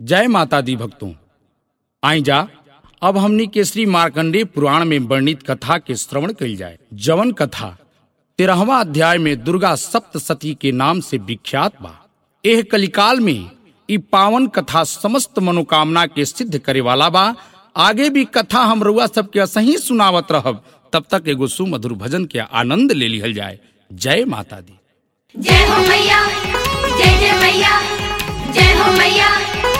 जय माता दी भक्तों आई जा अब हमनी के श्री मार्कंडेय पुराण में वर्णित कथा के श्रवण कइल जाए जवन कथा तेरहवा अध्याय में दुर्गा सप्तसती के नाम से विख्यात बा एह कलिकाल में ई पावन कथा समस्त मनोकामना के सिद्ध करे वाला बा आगे भी कथा हम रउआ सबके सही सुनावत रहब तब तक एगो सुमधुर भजन के आनंद ले लिहल जाए जय माता दी जय हो मैया जय जय मैया जय हो मैया